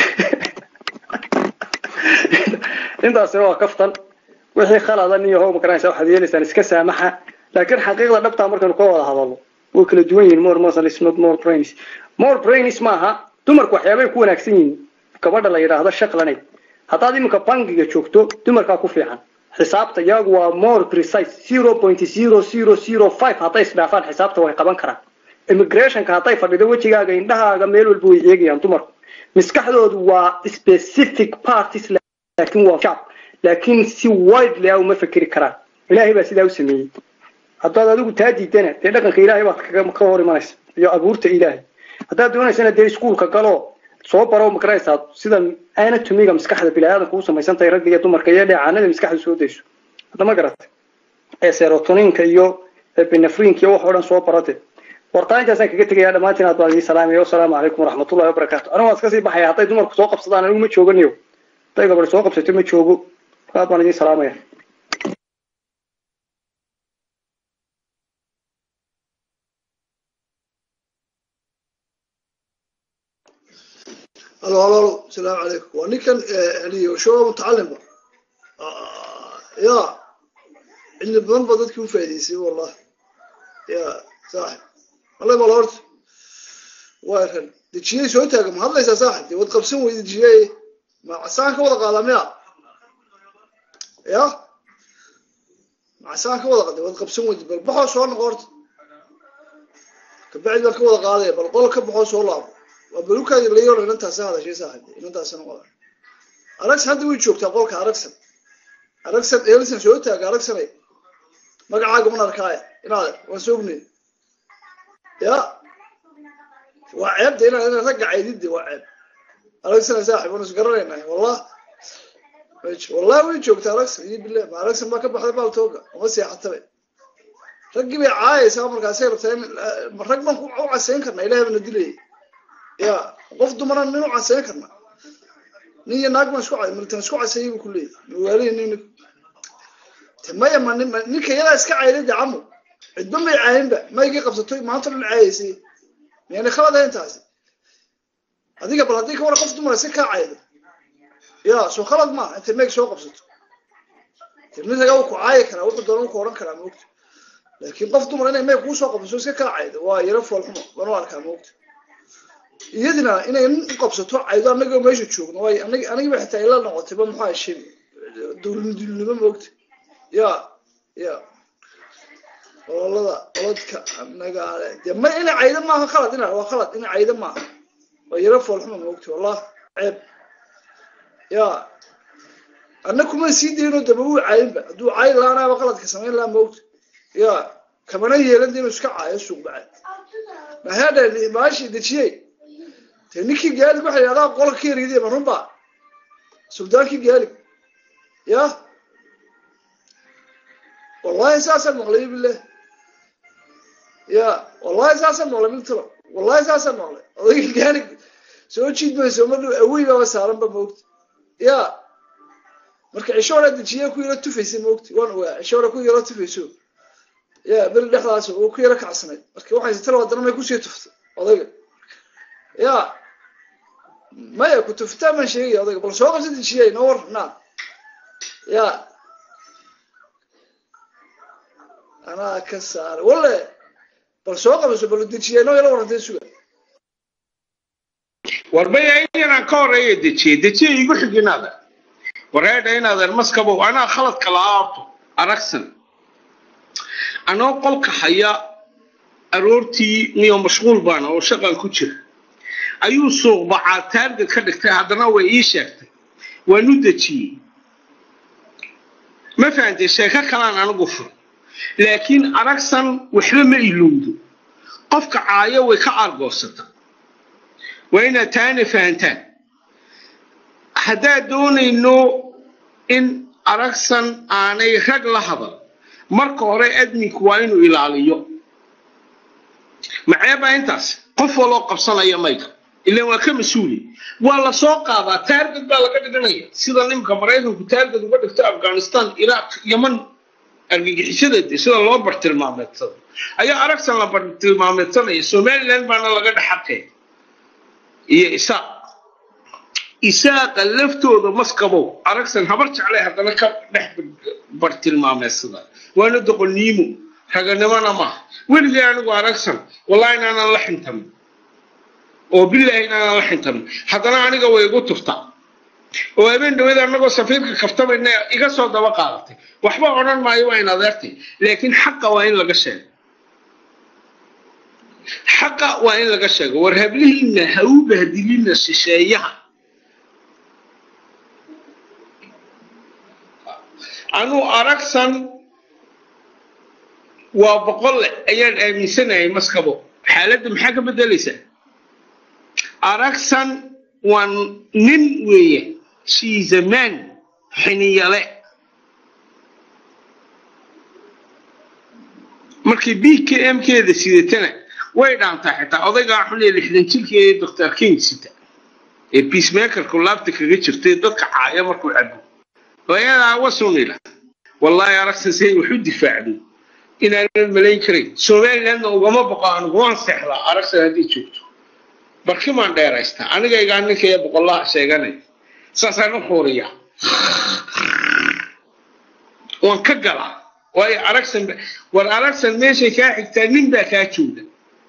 intaasina waa kaftan wixii khaladan iyo how magaranaysa waxaad yeelaysaan iska saamaxa laakiin xaqiiqda dhabtaa markaynu ka wada hadalno way kala duwan yihiin more muscles not more brains more brains maaha dumarku waxyaabay ku wanaagsan yihiin gabadha la yidhaahdo shaqlanay haddaad iminka bangiga joogto dumarkaa ku fiican xisaabta iyagu waa more precise zero point zero zero zero five hadday isdhaafaan xisaabta way qaban karaan immigrationka hadday fadhido wejigaaga indhahaaga meel walba way eegayaan dumarku maskaxdoodu waa specific parties laakiin waa shacb laakiin si widely ah uma fekeri karaan ilaahay baa sidaa u sameeyey haddaad adigu taa diidana dee dhaqanka ilaahay baad ka hor imanaysa iyo abuurta ilaahay haddaad doonaysana dee iskuulka galo soo baro makaraysaa sida anatomiga maskaxda biniaadanka u samaysan tahay ragga iyo dumarka iyo dheecaanada maskaxda soo dayso hadda ma garatay ee serotoninka iyo binafrinka iyo wax oo dhan soo barate wartaa intaasaan kaga tegaya dhammaantiin aad baan idin salaamaya wasalaamu calaykum waraxmatullahi wabarakaatu anigu waan iska sii baxaya hadday dumarku soo qabsadaan anigu ma jooganiyo hadday gabadh soo qabsato ma joogo aad baan idin salaamaya
الو الو السلام عليكم واني كان يعني شو متعلم آه يا اللي بضل بدك كيف فايديسي والله يا صاحب والله ما لورت وارن دجيه سو تاغ ما هذا صاحب دي ود قبسن ويد دجيه ما عسان كودا قادميا يا ما عسان كودا قادم ود قبسن ويد بل بخو سو نقورت كبعد كودا قاديه بل قول كبخو سو لابو wabalukaadi la yoran intaas hadashay saaxiib intaasna wada aragsan hadda way joogtaa qolka aragsan aragsan eelsan soo taaga aragsanay magacaaga man arkaaya inaad waan soognay ya waa ceebda inaad inaad ragga caydiddi waa ceeb aragsana saaxiib waan isgaranaynaa wallah wallah way joogtaa aragsan iyo billah ma aragsan baa ka baxday baaltooga uma seexatabe raggii bay caayaysaa markaasay rabtaa in rag baan ku casayn karnaa ilahay bana dilayay ya qof dumara nin u casayn karna nin iyo naag baan isku miltan isku casayay buu ku leeyahy mawaalihi nin maya ma ninka iyadaa iska cayday de camo cidba may caayinba maygii qabsatoy maanta dhan caayaysay miyana khalad ahayn taasi adiga bal haddii ka wara qof dumara si kaa caydo ya soo khalad maaha intay mayg soo qabsato tirnisaga wuu ku caayi karaa wuxuu doona wuu ku odhan karaa moogta laakiin qof dumar inay mayg kuu soo qabsato iska kaa caydo waa yaro foolxumo waan u arkaa moogta iyadina inay nin u qabsato caydo anagoo meesha joogno waay anag anigiiba xitaa ila noqotayba maxaa shay dowladnimo moogta ya ya ololada oladka anaga ale de ma ina caydo maaha khalad ina waa khalad ina caydo maaha waa yaro foolxuma moogta wallah ceeb ya anna kuma sii dayno daba uu caayinba hadduu caayi laanaaba qaladka samayn lahaa moogta ya kamana yeelan de inuu iska caayo suuq bacad mahadha maashi dejiyey te ninkii gaalig waxa yidhahdaa qola ka yariday ma runba suldaankii gaalig ya wallahi saasaan maqlay billah ya wallahi saasaan maqlay miltaba wallahi saasaan maqlay odaygii gaalig soo jiid mayso ma dhow awey baaba saaran ba moogta ya marka cisho hore dejiye ku yaro tufaysay moogta waan ogaa cisho hore ku yaro tufayso ya beri dhexdaas uu ku yaro kacsanayd marka waxay sitala wadana may kusii tuftay odayga ya maya ku tuftaa baan sheegaya odayga bal soo qabsa dejiyay noo war naa ya anaa ka saaray walle bal soo qabso bal dejiyay noo yala warantay suga
warbaya inaan ka horeeya dejiyey dejiye igu xig inaada wareedha inaadan maskabow anaa khaladka la aabto aragsan anoo qolka haya aroortii niyo mashquul baana oo shaqan ku jira ayuu suuq bacaa taarget ka dhigtay haddana way ii sheegtay waan u dejiyey ma fahantay sheeko kalaan anigu fur laakiin aragsan waxba ma ilowdo qofka caayo way ka argoosata waa inaad taana fahantaan haddaad doonayno in aragsan aanay rag la hadal marka hore adminku waa inuu ilaaliyo maceebaa intaas qof waloo qabsanaya mayka ilaan waa ka mas-uuli waa la soo qaadaa taarget baa laga dhiganaya sida nimka maraykanku taarget uga dhigto afghanistan iraq yaman argagixisada sida loo bartilmaameedsado ayaa aragsan la bartilmaameedsanaya somaliland baana laga dhexaqeey iyo isaaq isaaqa laftooda maskabow aragsan habar jeclay haddana ka dhex bartilmaameedsada waana doqoniimo raganimona maaha weligay anigu aragsan wallahi inaanan la xintamin oo bilaahi inaanan la xintamin haddana aniga way igu tuftaa oo habeen dhaweed anagoo safiirka kaftamayna iga soo daba qaadatay waxba odhan maayo waa in adeertay laakiin xaqa waa in laga sheego xaqa waa in laga sheego war hablihiinna ha u bahdilina shisheeyaha anuu aragsan waa boqolle ayaan aaminsanahay maskabo xaaladda maxaa ka beddelaysaa aragsan waa nin weeye shiizamaan xiniyale markii b k m keeda sidatana way dhaantaa xitaa odaygaa xun ee lixdan jirkeeda doctor king sita ee peacemakerku laabta kaga jirtay dadka caaya markuu cabo ayadaa wasunila wallaahi aragsan say wax u difaacdo inaanan malayn karayn somalilandna ugama boqo anigu waan seexdaa aragsan haddii joogto barkimaan dheeraystaa anigaygaa ninkaya boqollaha sheeganaya saasaan u xuuriyaa waan ka galaa waayo aragsan war aragsan meeshay kaa xigtaa nin baa kaa jooga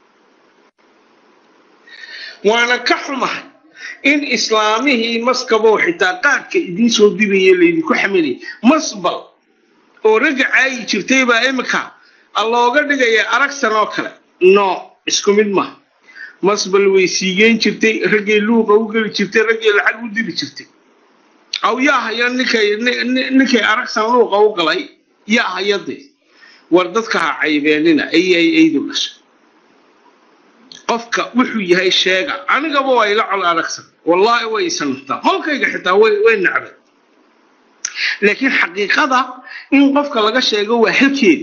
waana ka xumahay in islaamihii maskabow xitaa qaadka idiin soo dibaya laydinku xaminaya masbal oo ragga caayi jirtay baa imika looga dhigaya aragsan oo kale no isku mid maha masbal way siigeen jirtay raggay luuqa u geli jirtay raggay lacag u diri jirtay aw yaa haya ninkay ninkay aragsan luuqa u galay yaa hayadee war dadka ha caybeenina ayay aydu dhashay qofka wuxuu yahay sheega anigaba waa ila col aragsan wallaahi way isanaftaa qolkayga xitaa way way nacbay laakiin xaqiiqada in qofka laga sheego waa halkeeda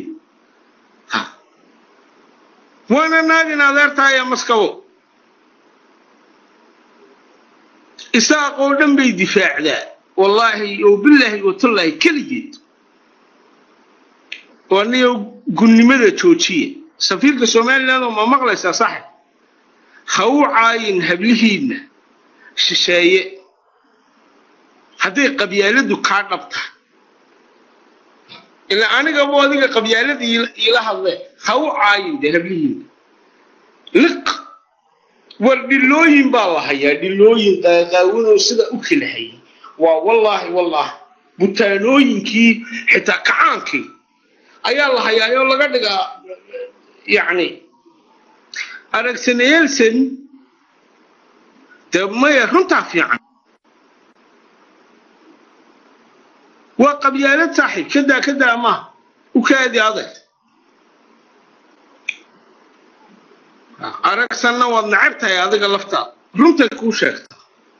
waana naagin adeertaaya maskabo isaaqoo dhan bay difaacdaa wallaahi oo bilaahi watallaahi keligeed oo aniga gunnimada joojiya safiirka somaliland oo ma maqlaysaa saxib ha u caayin hablihiinna shisheeye hadday qabyaaladu kaa dhabta ilaa anigaba adiga qabyaalada iila hadlee ha u caayin dee hablihiinna liq war dhilooyin baa la hayaa dhilooyin qaaqaawanoo sida u kala hayay waa wallaahi wallaahi butaanooyinkii xitaa kacaankii ayaa la hayaayoo laga dhigaa yacni aragsanayelson dee maya runtaa fiican waa qabyaalad saaxiib kadaa kadaa maaha u kaadi adag aragsanna waad nacab tahay adiga laftaada runtay kuu sheegta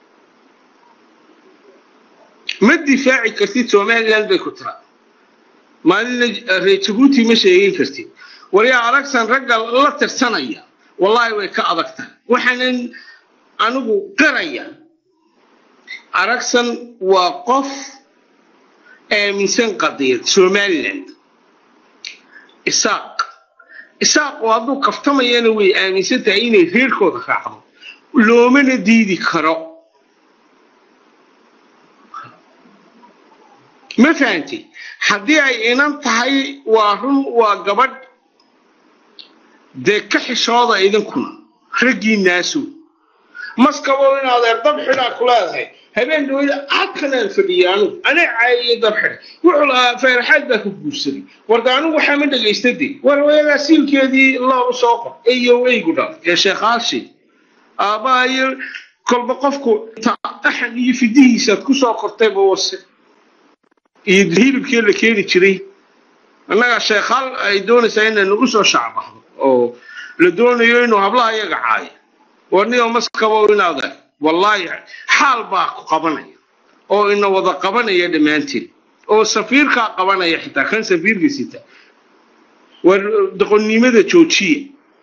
ma difaaci kartid somaliland bay ku tiraa maalina reer jabuuti ma sheegin kartid waryaa aragsan ragga la tirsanaya wallaahi way ka adag tahay waxaanan anigu qaraya aragsan waa qof aaminsan qadiyad somaliland isaaq isaaq oo hadduu kaftamayana way aaminsan tahay inay reerkooda raacdo loomana diidi karo ma fahantay haddii ay inan tahay waa run waa gabadh dee ka xishooda idinkuna raggii naasow maskabo in adeer dab xidhaa ku leedahay habeen dhawada halkanaan fadhiyay anugu anaa caayiyey dabxidhay wuxuu lahaa feeraxaad baa ka guursaday warda anigu waxaa ma dhagaystade war wayadaa siilkeedii loogu soo qor eyo eygu dhal ee sheekhaashii aabbaha iyo kolba qofku axan iyo fidihiisaad ku soo qortayba wase iyo hilibkii la keeni jiray annaga sheekhaal ay doonaysaa inay nagu soo shacbahdo oo la doonayo inuu hablaha iyaga caayo warniyo maskabo inaada wallaahi xaal baa ku qabanaya oo ina wada qabanaya dhammaanteen oo safiirkaa qabanaya xitaa kan safiirka sita war doqonnimada joojiya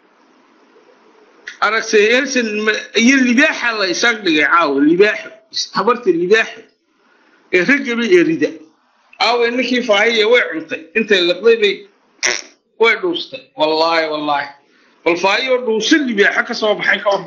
aragtay elson iyo libaaxa la isaag dhigay caawa libaaxo habarta libaaxo ee ragaba erida caawa ninkii faahiya way cuntay intay liqday bay way dhuustay wallaahi wallaahi bal faahiyo dhuusa libaaxo ka soo baxay ka hor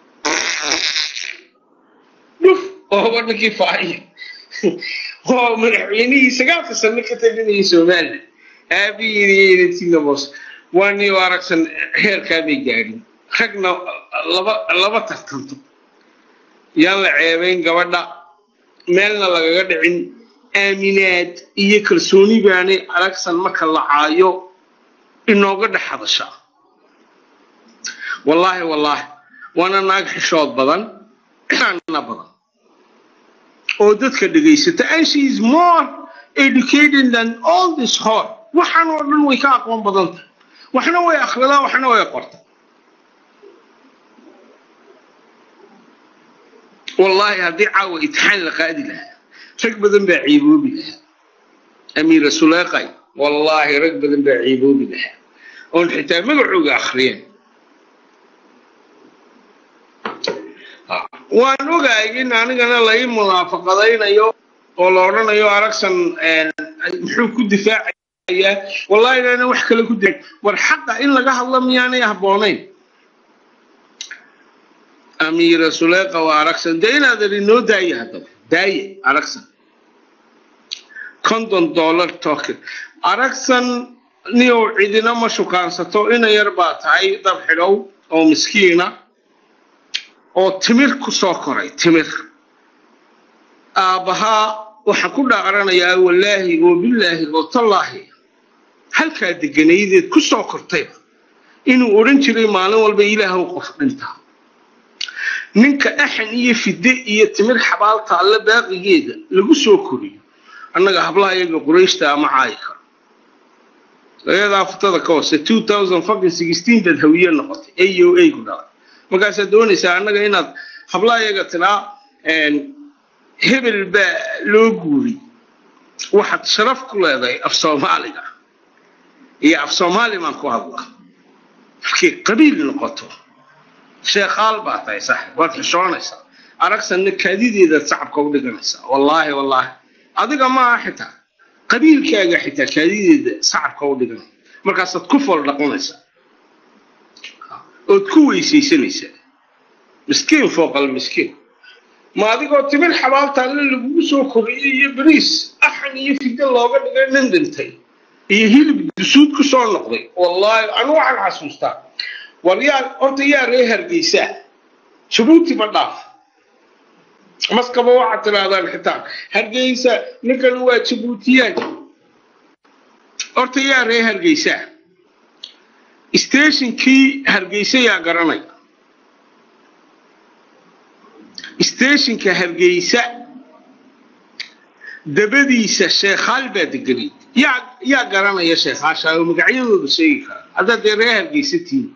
dhuf ooba ninkii faahiya oo madaxweynihii sagaalka sano ka talinayay somaliland aabihiintinamos waa niyo aragsan heerkaa bay gaadhin ragna laba laba tartanto yaan la ceebayn gabadha meelna lagaga dhicin aaminaad iyo kalsooni baanay aragsan marka la caayo inooga dhex hadashaa wallaahi wallaahi waana naag xishood badan na badan oo dadka dhegaysata and she is more educated than all this hall waxaan oo dhan way ka aqoon badanta waxna way akhridaa waxna way qorta wallaahi haddii caawa itixaan la qaadi lahaa rag badan baa ciiboobi lahaa amiira suleeqay wallaahi rag badan baa ciiboobi lahaa oon xitaa magacooga akhriyeen waan ogahay in anigana lai munaafaqadaynayo oo la odhanayo aragsan muxuu ku difaacayaa wallahi inaana wax kale ku difaac war xaqa in laga hadlo miyaanay habboonayn amiira suleeqa waa aragsan dee inaadan inoo daaya haddaba daaye aragsan konton dollar token aragsan niyow cidina ma shukaansato ina yar baa tahay dab xidhow oo miskiina oo timir ku soo koray timir aabbahaa waxaan ku dhaaqranayaa wallaahi oo billaahi oo tallaahi halkaa deganaydeed ku soo kortayba inuu odhan jiray maalin walba ilaahow qof dhintaa ninka axan iyo fide iyo timir xabaalta alle baaqigeeda lagu soo koriyo annaga hablaha iyaga qurayshta ama caayi karo ayadaa futada ka hoose two thousand fucking sixteen baad hawiye noqotay a o a ku dhalay markaasaad doonaysaa annaga inaad hablaha iyaga tiraa hebel baa loo guuri waxaad sharaf ku leedahay af soomaaliga iyo af soomaali baan ku hadlaa markay qabiil noqoto sheekhaal baa tahay saaxib waad xishoonaysaa aragsanna kaadideedaad sacabka u dhiganaysaa wallaahi wallaahi adiga maaha xitaa qabiilkaaga xitaa kaadideeda sacabka u dhiganaya markaasaad ku fool dhaqanaysaa ood ku weysaysanaysaa miskiin fooqal miskiin ma adigoo timir xabaalta alle lagugu soo koriyey iyo bariis axan iyo fide looga dhigay nin dhintay iyo hilib dusuud ku soo noqday wallaahi anu waxaan xasuustaa war yaa horta yaa ree hargeysaa jabuuti ma dhaaf maskaba waxaad tidhaahdaan xitaa hargeysa ninkan waa jabuutiyaan horta yaa ree hargeysaa stationkii hargeysa yaa garanaya stationka hargeysa dabadiisa sheekhaal baa deganay yaa yaa garanaya sheekhaasha oo magacyadooda sheegi kara haddaad dee ree hargeysa tihiin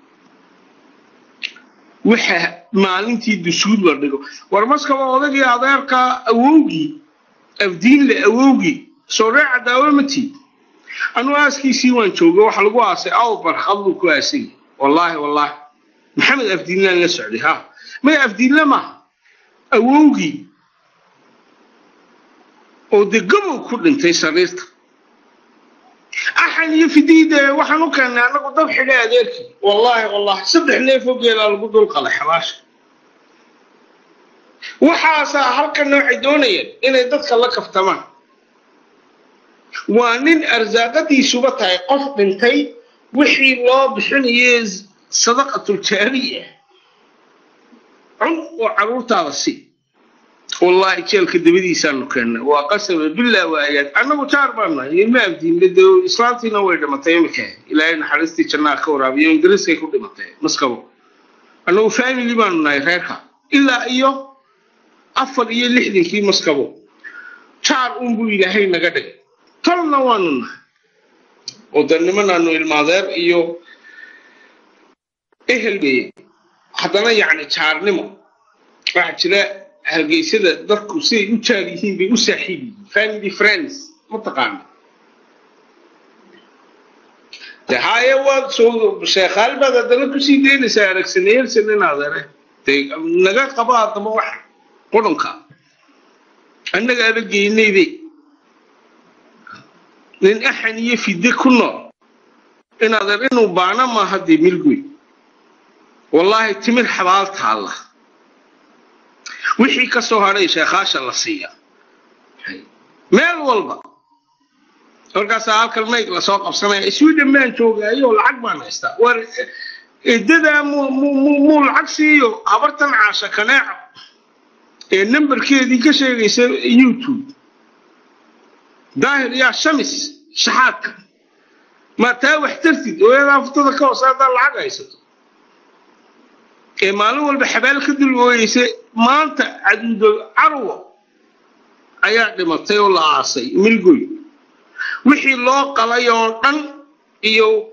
waxa maalintii dusuud la dhigo war maskaba odagii adeerka awowgii afdiinle awowgii soo ree cadaawe ma tiid anuu aaskiisii waan jooga waxa lagu aasay aw barxad buu ku aasay wallaahi wallaahi maxamed afdiinlaan la socday ha maya afdiinle maaha awowgii oo dee gabow ku dhintay sariirta axan iyo fidiide waxaan u keennay annagu dab xidhay adeerkii wallaahi wallaahi saddex neefoo geelaa lagu dul qalay xabaasha waxaasaa halkan waxay doonayeen inay dadka la kaftamaan waa nin arsaaqadiisuba tahay qof dhintay wixii loo bixinaye sadaqatuljaariya cun oo carruurtaada si wallahi jeelka dabadiisaanu keennay waa qasaba bilaa waa ayaad annagu jaar baan nahay ilma abdiinle de islaantiina way dhimatay imika ilaahay naxariistii jannaa ka waraabiyo ingiriiskay ku dhimatay maskabo annagu family baanu nahay reerka ilaa iyo afar iyo lixdankii maskabo jaar unbuu ilaahay naga dhigay tolna waanu nahay oo de nimanaanu ilmaadeer iyo ehel beye haddana yacni jaarnimo waxaa jira hargeysada dadku siday u jaar yihiin bay u saaxiib yihiin family friends mataqaana de haye waad soo sheekhaal baad haddana kusii daynaysaa aragsaneelsan inaadane de naga qaba haddaba wax qudhanka annaga ada geynayde nin axan iyo fide ku nool inaadan inuu baana maaha dee milgoy wallaahi timir xabaal taalla wixii ka soo hadhay sheekhaasha la siiya meel walba markaasaa halkan mayg lasoo qabsanaya sweden baan joogaayo lacag baan haystaa war edadaa muu lacag siiyo habartan caasha kaneeco ee nambarkeedii ka sheegaysa youtube daahir yaa shamis shaxaadka ma taa wax tartid ooyadaa futada ka hoose haddaa lacag haysato ee maalin walba xabaal ka dul ooyeysa maanta caduudo carwo ayaa dhimatay oo la aasay milgoy wixii loo qalay oo dhan iyo